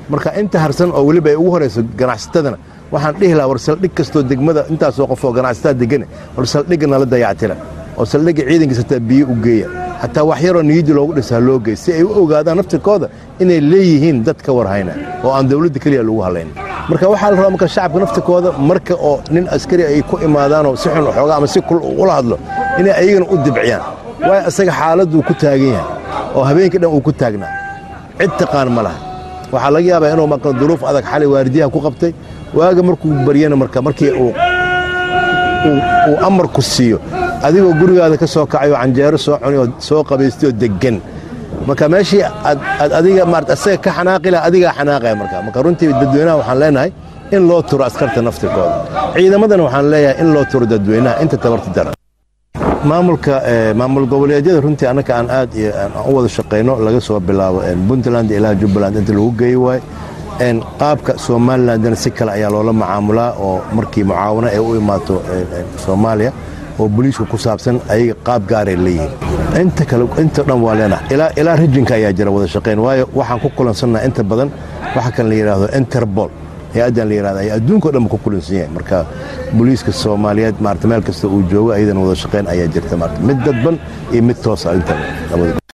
marka inta harsan oo weliba ay ugu horayso ganacsatadana waxaan dhihi lahaa war saldhig kastoo degmada intaasoo qof oo ganacsataa degane war saldhigga nala dayactira oo saldhigga ciidankiisa hataa biyo u geeya hataa wax yaroo niyadii loogu dhisaa loo geey si ay u ogaadaan naftirkooda inay leeyihiin dad ka warhayna oo aan dawladda keliya lagu hadlayn marka waxaa la rabaa marka shacabka naftirkooda marka oo nin askari ay ku imaadaanoo si xun xoogaa ama si kul ula hadlo inay ayagana u dibciyaan waayo isaga xaaladduu ku taagan yahay oo habeenkii dhan uu ku taagnaa cid taqaan ma laha waxaa laga yaabaa inuu marka duruuf adag xalay waardiyaha ku qabtay waaga markuu baryana marka markii uu uu amarku siiyo adigoo gurigaada ka soo kacay oo canjeero soo cuni oo soo qabaystay oo deggan marka meeshii aad adiga maarata asaga ka xanaaqi laha adigaa xanaaqaya marka marka runtii dadweynaha waxaan leenahay in loo turo askarta naftirkooda ciidamadana waxaan leeyahay in loo turo dadweynaha inta tabarta daran maamulka maamul goboleedyada runtii annaka aan aad iyo aan u wada shaqayno laga soo bilaabo puntland ilaa jubbaland inta lagu geeyi waayo qaabka somalilandna si kale ayaa loola macaamulaa oo markii mucaawano ay u imaato soomaaliya oo boliisku ku saabsan ayaga qaab gaaray leeyihiin inta kale inta dhan waa leenahay ilaa ilaa rijinka ayaa jira wada shaqayn waayo waxaan ku kulansannaha inta badan waxa kan la yidhaahdo interpol hay-addan la yidhahda ayaa adduunkao dhan ku kulansan yahay marka booliiska soomaaliyeed maarata meel kasta uu joogo ayadana wada shaqayn ayaa jirta maarata mid dadban iyo mid toosa inta labada